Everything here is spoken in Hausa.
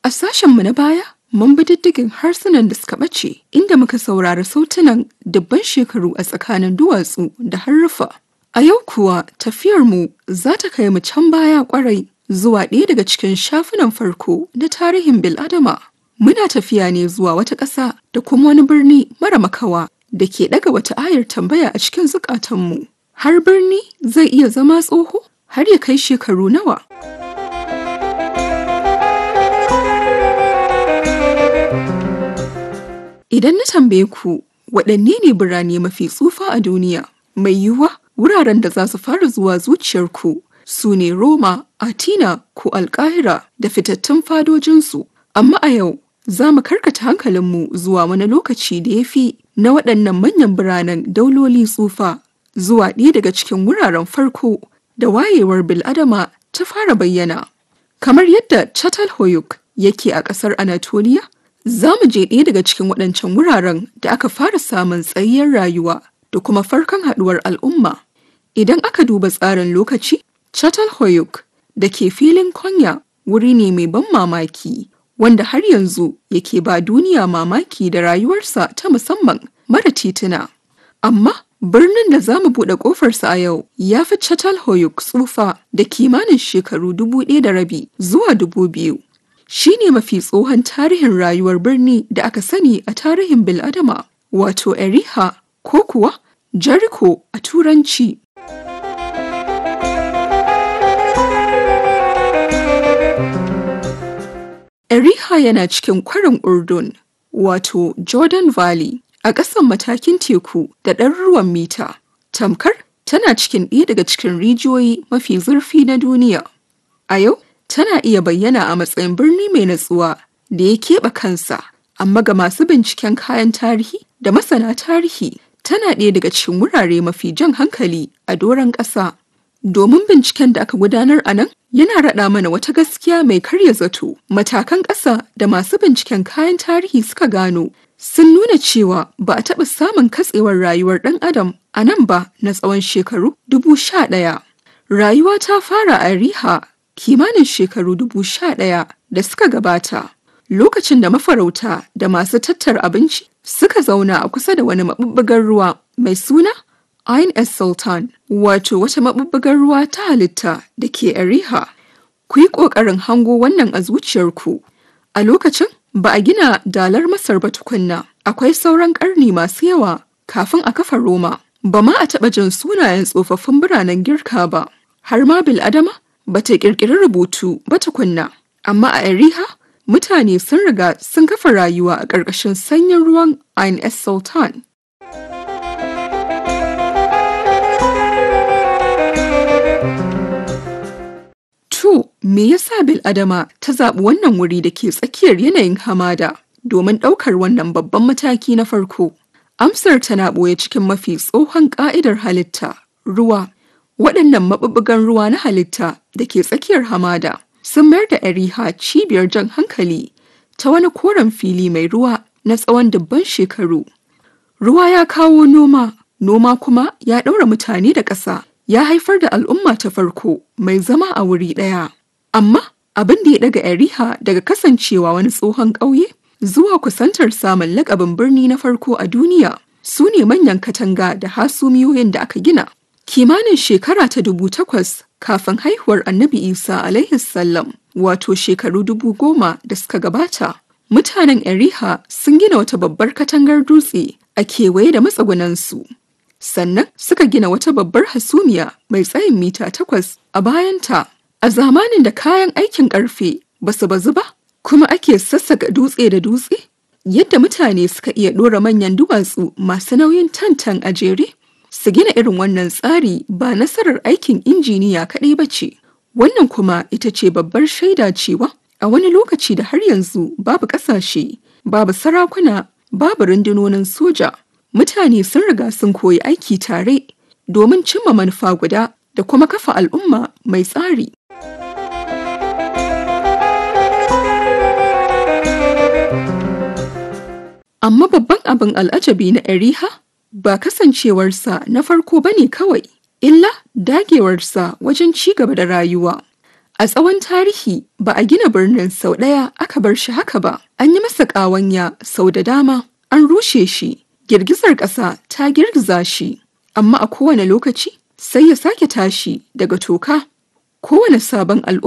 A sashenmu na baya, mun bi diddigin harsunan da suka ɓace inda muka saurari sautunan dubban shekaru a tsakanin duwatsu da haruffa. A yau kuwa tafiyarmu za ta kai mu can baya kwarai zuwa ɗaya daga cikin shafunan farko na tarihin bil'adama. Muna tafiya ne zuwa wata ƙasa da kuma wani birni mara makawa da ke ɗaga wata ayar tambaya a cikin zukatanmu. Har birni zai iya zama tsoho har ya kai shekaru nawa. Idan na tambaye ku waɗanne ne birane mafi tsufa a duniya, mai yiwuwa wuraren da za su fara zuwa zuciyarku su ne Roma, Atina ko Alƙahira da fitattun fadojinsu. Amma a yau za mu karkata hankalinmu zuwa wani lokaci da ya fi na waɗannan manyan biranen dauloli tsufa zuwa ɗaya daga cikin wuraren farko da wayewar bil'adama ta fara bayyana. Kamar yadda Çatalhöyük yake a ƙasar Anatolia, za mu je ɗaya daga cikin waɗancan wuraren da aka fara samun tsayayyar rayuwa da kuma farkon haɗuwar al'umma. Idan aka duba tsarin lokaci, Çatalhöyük da ke filin Konya wuri ne mai ban mamaki wanda har yanzu yake ba duniya mamaki da rayuwarsa ta musamman mara tituna. Amma birnin da za mu buɗe ƙofarsa a yau ya fi Çatalhöyük tsufa da kimanin shekaru dubu ɗaya da rabi zuwa dubu biyu. Shi ne mafi tsohon tarihin rayuwar birni da aka sani a tarihin Bil'adama, wato Eriha ko kuwa Jericho a Turanci. Eriha yana cikin kwarin Urdun, wato Jordan Valley, a ƙasan matakin teku da ɗaruruwan mita. Tamkar tana cikin ɗaya daga cikin rijiyoyi mafi zurfi na duniya. A yau, tana iya bayyana a matsayin birni mai natsuwa da ya keɓe kansa, amma ga masu binciken kayan tarihi da masana tarihi tana ɗaya daga cikin wurare mafi jan hankali a doron ƙasa. Domin binciken da aka gudanar a nan yana raɗa mana wata gaskiya mai karya zato. Matakan ƙasa da masu binciken kayan tarihi suka gano sun nuna cewa ba a taɓa samun katsewar rayuwar ɗan adam a nan ba na tsawon shekaru dubu sha ɗaya. Rayuwa ta fara a Riha kimanin shekaru dubu sha ɗaya da suka gabata. Lokacin da mafarauta da masu tattara abinci suka zauna a kusa da wani maɓuɓɓugar ruwa mai suna Ain es Sultan, wato wata maɓuɓɓugar ruwa ta halitta da ke Ariha. Ku yi ƙoƙarin hango wannan a zuciyarku. A lokacin ba a gina dalar Masar ba tukunna, akwai sauran ƙarni masu yawa kafin a kafa Roma. Ba ma a taɓa jin sunayen tsofaffin biranen Girka ba, har ma Bil'adama ba ta ƙirƙiri rubutu ba tukunna. Amma a Ariha, mutane sun riga sun kafa rayuwa a ƙarƙashin sanyin ruwan Ain es Sultan. To, me yasa Bil'adama ta zaɓi wannan wuri da ke tsakiyar yanayin hamada domin ɗaukar wannan babban mataki na farko? Amsar tana ɓoye cikin mafi tsohon ƙa'idar halitta, ruwa. Waɗannan maɓuɓɓugan ruwa na halitta da ke tsakiyar hamada sun mayar da Ariha cibiyar jan hankali ta wani koren fili mai ruwa na tsawon dubban shekaru. Ruwa ya kawo noma, noma kuma ya ɗaura mutane da ƙasa. ya haifar da al'umma ta farko mai zama a wuri ɗaya. Amma abin da ya daga Eriha daga kasancewa wani tsohon ƙauye zuwa kusantar samun lakabin birni na farko a duniya su ne manyan katanga da hasumiyoyin da aka gina. Kimanin shekara ta dubu takwas kafin haihuwar annabi Isa alaihi sallam wato shekaru dubu goma da suka gabata. Mutanen Eriha sun gina wata babbar katangar dutse a kewaye da matsugunansu. sannan suka gina wata babbar hasumiya mai tsayin mita takwas a bayanta a zamanin da kayan aikin ƙarfe ba su bazu ba kuma ake sassaka dutse da dutse yadda mutane suka iya ɗora manyan duwatsu masu nauyin tantan a jere su gina irin wannan tsari ba nasarar aikin injiniya kaɗai ba ce wannan kuma ita ce babbar shaida cewa a wani lokaci da har yanzu babu ƙasashe babu sarakuna babu rundunonin soja mutane sun riga sun koyi aiki tare domin cimma manufa guda da kuma kafa al'umma mai tsari. Amma babban abin al'ajabi na Eriha ba kasancewarsa na farko ba ne kawai, illa dagewarsa wajen ci gaba da rayuwa. A tsawon tarihi ba a gina birnin sau ɗaya aka bar shi haka ba. An yi masa ƙawanya sau da dama, an rushe shi, girgizar ƙasa ta girgiza shi, amma a kowane lokaci sai ya sake tashi daga toka. Kowane sabon al'umma